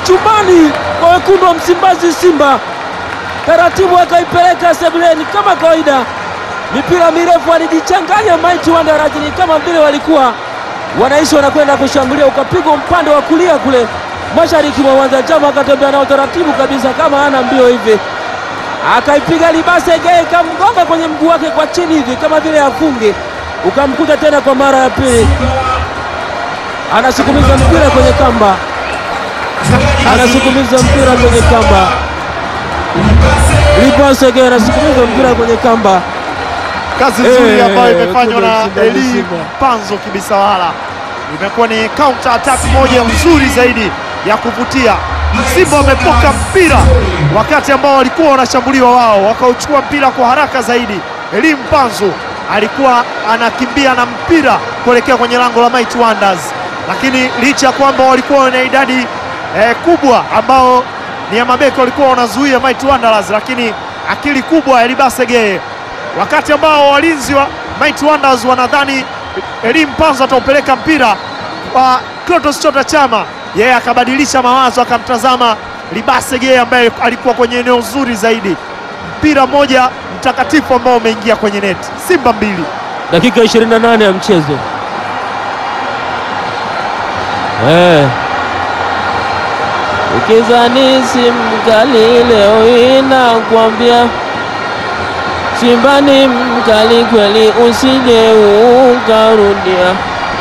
chumbani kwa wekundu wa Msimbazi Simba, taratibu akaipeleka sebuleni kama kawaida. Mipira mirefu alijichanganya Mighty Wanderers, ni kama vile walikuwa wanaishi wanakwenda kushambulia, ukapigwa upande wa kulia kule mashariki mwa uwanja. Chama akatembea nao taratibu kabisa kama hana mbio hivi, akaipiga Libase Geye, ikamgonga kwenye mguu wake kwa chini hivi kama vile afunge, ukamkuta tena kwa mara ya pili anasukumiza mpira kwenye kamba, anasukumiza mpira kwenye kamba. Libase Geye anasukumiza mpira kwenye kamba. Kazi nzuri Eh, ambayo imefanywa na Simba, Eli Simba. Panzo Kibisawala, imekuwa ni counter attack moja nzuri zaidi ya kuvutia. Simba wamepoka mpira wakati ambao walikuwa wanashambuliwa wao, wakauchukua mpira kwa haraka zaidi. Eli Mpanzo alikuwa anakimbia na mpira kuelekea kwenye lango la Mighty Wonders, lakini licha ya kwamba walikuwa na idadi eh, kubwa ambao ni ya mabeki walikuwa wanazuia Mighty Wanderers, lakini akili kubwa ya Libase Geye wakati ambao walinzi wa Mighty Wonders wanadhani Elim Panzo ataupeleka mpira kwa Clatous Chota Chama, yeye akabadilisha mawazo, akamtazama Libase Geye ambaye alikuwa kwenye eneo zuri zaidi. Mpira mmoja mtakatifu ambao umeingia kwenye neti. Simba mbili. dakika 28 ya mchezo eh. Ukizani simkali leo inakwambia Simba ni mkali kweli, usije ukarudia,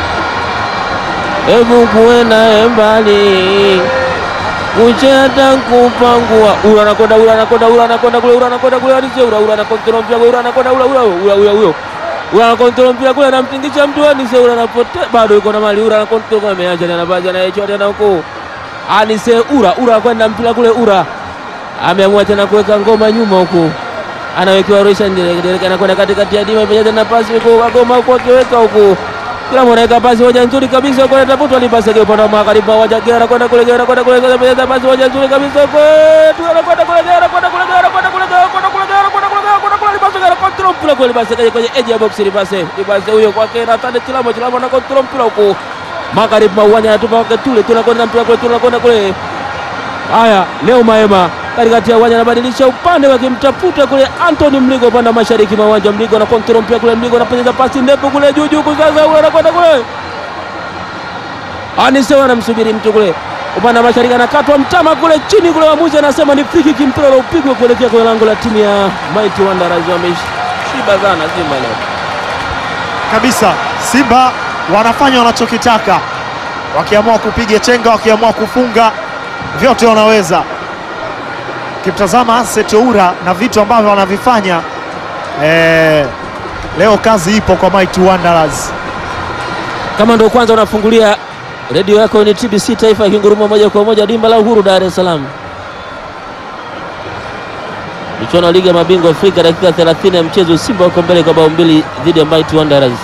hebu kuwe naye mbali kucheta kupangua ura anakwenda ura anakwenda ura anakwenda kule ura anakwenda kule alise ura ura anakontrola mpira ura anakwenda ura ura ura ura huyo ura anakontrola mpira kule anamtingisha mtu anise ura anapotea bado yuko na mali ura anakontrola kule ameacha tena baadhi anayechota tena huko anise ura ura kwenda mpira kule ura ameamua tena kuweka ngoma nyuma huko anawekewa Roshan Derek anakwenda katikati ya dima imejaza na pasi huko agoma huko akiweka huko kila mwana anaweka pasi moja nzuri kabisa huko anatafutwa ni pasi upande wa magharibi wa Gera kwenda kule Gera kwenda kule Gera imejaza pasi moja nzuri kabisa huko tu anakwenda kule Gera kwenda kule Gera kwenda kule Gera kwenda kule Gera kwenda kule Gera kwenda kule Libase Gera control mpira kule Libase kaje kwenye edge ya box Libase Libase huyo kwake Nathan Tilamo Tilamo na control mpira huko magharibi mwa uwanja anatupa kwake tule tunakwenda mpira kule tunakwenda kule Haya, leo Maema katikati ya uwanja anabadilisha upande wakimtafuta kule Anthony Mligo upande wa mashariki mwa uwanja. Mligo na kontrol mpira kule, Mligo anaponyeza pasi ndefu kule juu juu, sasa ule anakwenda kule, Anisewa anamsubiri mtu kule upande wa mashariki, anakatwa mtama kule chini kule, waamuzi anasema ni free kick, mpira ule upigwe kuelekea kwenye lango la timu ya Mighty Wanderers. Wameshiba sana Simba leo kabisa. Simba wanafanya wanachokitaka, wakiamua kupiga chenga, wakiamua kufunga, vyote wanaweza. Ukimtazama Setoura na vitu ambavyo wanavifanya eh, leo kazi ipo kwa Mighty Wanderers. Kama ndio kwanza unafungulia redio yako ni TBC Taifa ikinguruma moja kwa moja dimba la Uhuru Dar es Salaam. Michuano ya ligi ya mabingwa Afrika, dakika 30 ya mchezo, Simba wako mbele kwa bao mbili dhidi ya Mighty Wanderers.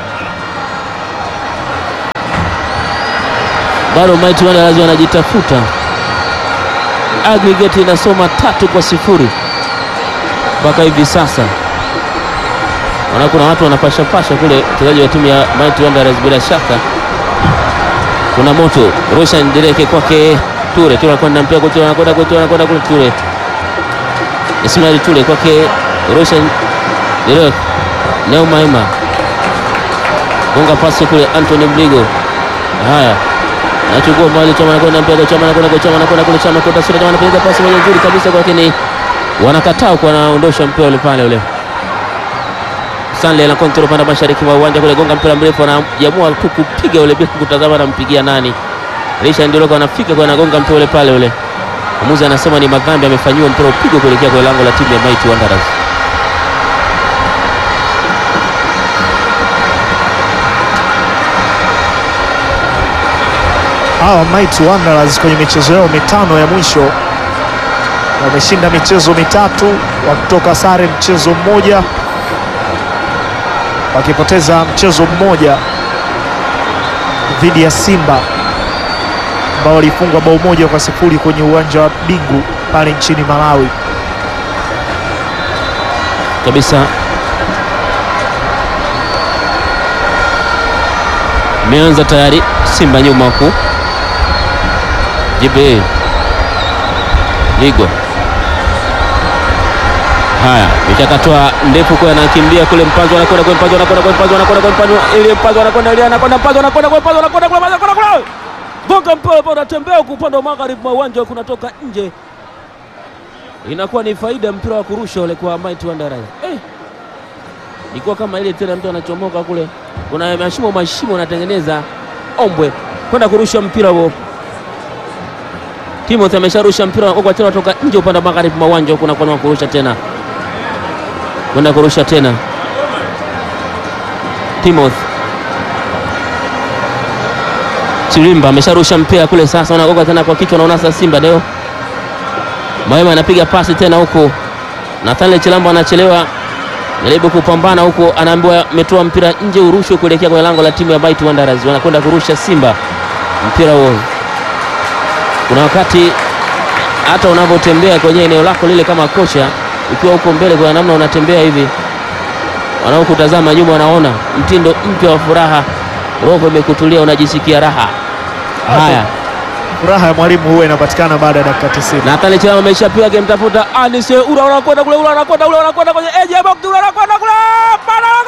Bado Mighty Wanderers wanajitafuta, aggregate inasoma tatu kwa sifuri mpaka hivi sasa. Maana kuna watu wanapasha pasha kule, wachezaji wa timu ya Mighty Wanderers bila shaka kuna moto. Roshan Dereke kwake Ture, Ture anakwenda mpira kule, Ture anakwenda kule, Ture anakwenda kule, Ture Ismail Ture kwake Roshan Dereke, Neo Maema gonga pasi kule, Anthony Mligo. Haya, nachukua mali Chama anakwenda mpira, Chama anakwenda kule, Chama anakwenda kule, Chama kwenda sura, Chama anapiga pasi moja nzuri kabisa kwa, lakini wanakataa kwa anaondosha mpira ule pale ule Stanley ana kontrol upande wa mashariki mwa uwanja kule, gonga mpira mrefu, anajamua tu kupiga ule bila kutazama anampigia nani. Risha Ndiloko anafika kwa anagonga mpira ule pale ule. Mwamuzi anasema ni madhambi amefanyiwa, mpira upigwe kuelekea kwa lango la timu ya Mighty Wanderers. Hawa Mighty Wanderers kwenye michezo yao mitano ya mwisho wameshinda michezo mitatu, wakitoka sare mchezo mmoja, wakipoteza mchezo mmoja dhidi ya Simba ambao walifungwa bao moja kwa sifuri kwenye uwanja wa Bingu pale nchini Malawi. kabisa imeanza tayari Simba nyuma huku Jibe Ligo. Haya, michakatwa ndefu kwa anakimbia kule Mpanzo anakwenda kule Mpanzo anakwenda kule Mpanzo anakwenda kule Mpanzo ile Mpanzo anakwenda ile anakwenda Mpanzo anakwenda kule Mpanzo anakwenda kule Mpanzo anakwenda kule. Gonga mpira pale unatembea huku upande wa magharibi mwa uwanja kunatoka nje. Inakuwa ni faida mpira wa kurusha ule kwa Mighty Wanderers. Eh. Ilikuwa kama ile tena mtu anachomoka kule. Kuna mashimo mashimo anatengeneza ombwe kwenda kurusha mpira huo. Timothy amesharusha mpira kwa tena kutoka nje upande wa magharibi mwa uwanja huko na kwa kurusha tena. Kwenda kurusha tena. Timothy Chirimba amesharusha mpira kule sasa, wanagoga tena kwa kichwa, naona sasa Simba leo. Maema anapiga pasi tena huko, Nathaniel Chilambo anachelewa, jaribu kupambana huko, anaambiwa ametoa mpira nje, urushwe kuelekea kwenye lango la timu ya Mighty Wanderers. Wanakwenda kurusha Simba mpira huo. Kuna wakati hata unavyotembea kwenye eneo lako lile kama kocha, ukiwa huko mbele, kuna namna unatembea hivi, wanaokutazama nyuma wanaona mtindo mpya wa furaha roho imekutulia, unajisikia raha. Haya, Furaha ya mwalimu huwa inapatikana baada ya dakika 90. Nathan Chama ameshapiga akimtafuta Anise Ura, anakwenda kule, Ura anakwenda kule, anakwenda kwenye edge ya box, Ura anakwenda kule, bana